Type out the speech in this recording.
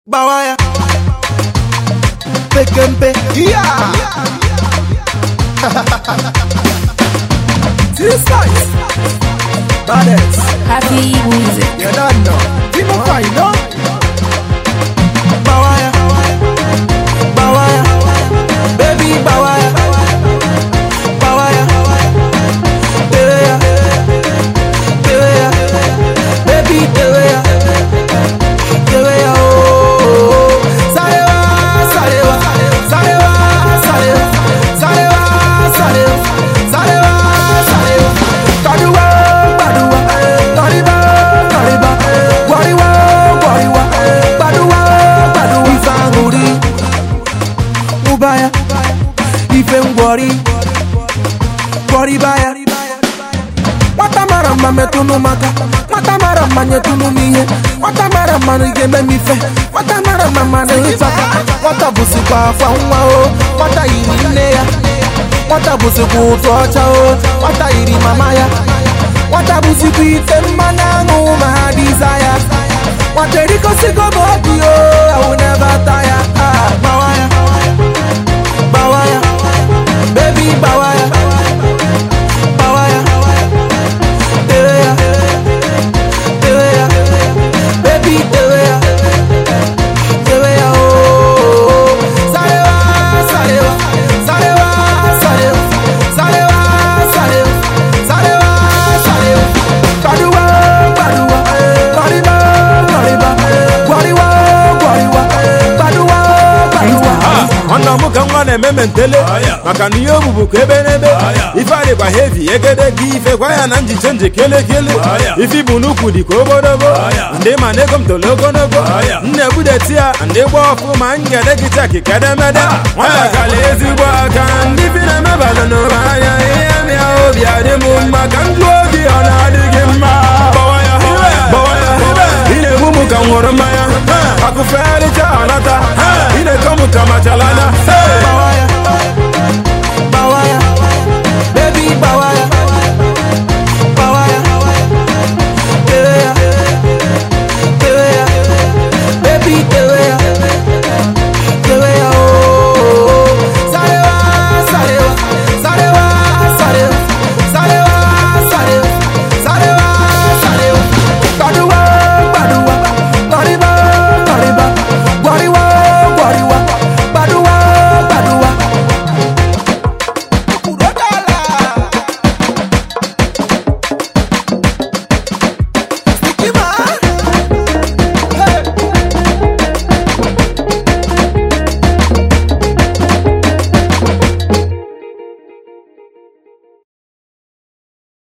Bawaya. Pekempe. Yeah. This nice. Baddest. Happy music. You don't know. People find no. Bawaya. Bawaya. Baby Bawaya. Bawaya. Deweya. Deweya. Baby Deweya. Deweya. Oh. Sarewa. Sarewa. Sarewa. Sarewa. Sarewa. Sarewa. Sarewa. Sarewa. Kaduwa. Kaduwa. Kariba. Kariba. Gwariwa. Gwariwa. Kaduwa. Kaduwa. Ifanguri. Ubaya. Ife ngwari. Gwari baya. Nwata mara mma metụnụ m aka nwata mara mma nyetụnụ m ihe nwata mara mma na ị ga-eme m ife nwata mara mma ma na-ehicha aka nwata bụzikwa akwa nwa o nwata yiri nne ya nwata bụzikwa ụtụ ọcha o nwata yiri mama ya nwata bụzikwa ite mmanụ aṅụ ma ha dịza ya nwata erikọsigo m obi o awụ never tire ah gbawa ya gbawa ya baby gbawa ya gbawa ya Deweya, Deweya, baby Deweya, Deweya, oh. Sarewa, Sarewa, Sarewa, Sarewa, Sarewa, Sarewa, Sarewa, Sarewa. Kaduwa, Kaduwa, Kariba, Kariba, Gwariwa, Gwariwa, Kaduwa, Kaduwa. nwanna m ka nwa na-eme mentele maka na ihe obubu ka ebe n'ebe ife adịkwa hevi egedege ife gwa ya na njiche nji kelekele ife bụ n'ukwu dị ka obodobo ndị ma na ego m tolo ogologo nna ebudeti ya ndị gba ọfụ ma ngede gị chaki kedemede nwata kala ezigbo aka ndị bi na-emebalụ n'ụra anya ihe mịa obi adị m mma ka ndụ obi ọ na-adị gị mma Gbawa ya, gbawa ya. ị na-egbu m ka m ṅụrụ mmanya akụfegharịcha ọnata ị na-eko m ka machalana